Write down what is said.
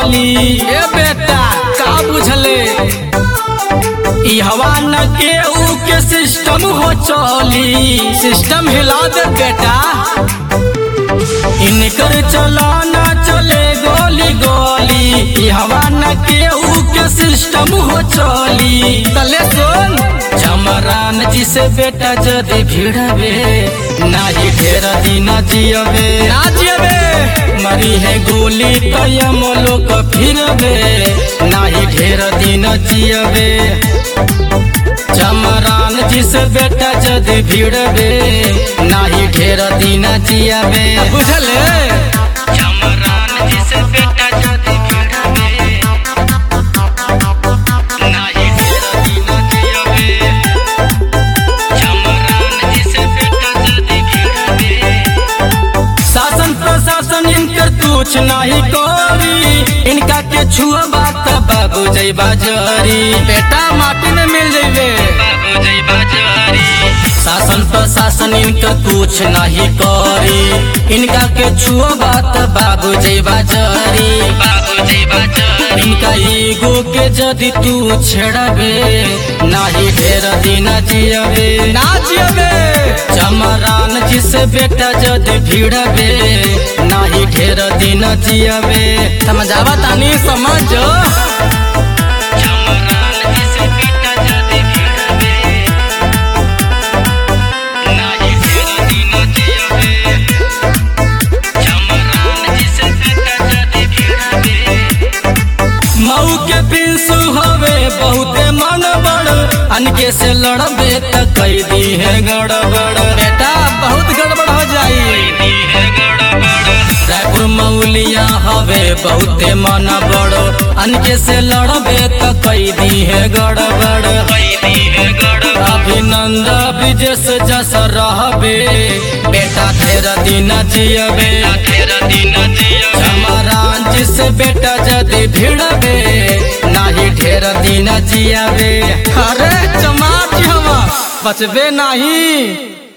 चली ए बेटा का बुझले ई हवा न केहू के सिस्टम हो चली सिस्टम हिला दे बेटा इनकर चलाना चले गोली गोली ई हवा न केहू के सिस्टम हो चली तले सुन चमरान जी से बेटा जदि भिड़बे नाही ढेर दिन जियबे ना जियबे मरी है गोली तयम लोक फिरबे नाही ढेर दिन जियबे चमरान जी से बेटा जदि भिड़बे नाही ढेर दिन जियबे बुझले चमरान जी से बेटा जदि भिड़बे नाही ढेर दिन जियबे चमरान जी से बेटा जदि भिड़बे शासन प्रशासन इनकर कुछ नहीं करी इनका के छुआ बात बाबू जय बाजारी बेटा माटी में मिल जइबे बाबू जय बाजारी शासन प्रशासन इनका कुछ नहीं करी इनका के छुआ बात बाबू जय बाजारी बाबू जय बाजारी इनका ईगो के जदि तू छेड़बे नाही ढेर दिन जियबे ना जियबे चमरान जिसे बेटा जदि भिड़बे नाही ढेर दिन जियबे समझावा तानी समझ चमरान जिसे बेटा जदि भिड़बे नाही ढेर दिन जियबे चमरान जिसे बेटा जदि भिड़बे मऊ के पिंसु हवे बहुते मन बड़ अनके से लड़बे त कई दी है गड़बड़ बेटा बहुत गड़बड़ हो जाई रायपुर मौलिया हवे बहुते मन बड़ अनके से लड़बे त कई दी है गड़बड़ अभिनंद विजस जस रहबे बेटा तेरा दिन जियबे तेरा दिन जियबे चमरान जिसे बेटा जदि भिड़बे नाही ढेर दिन जियबे अरे चमार हवा बचबे नहीं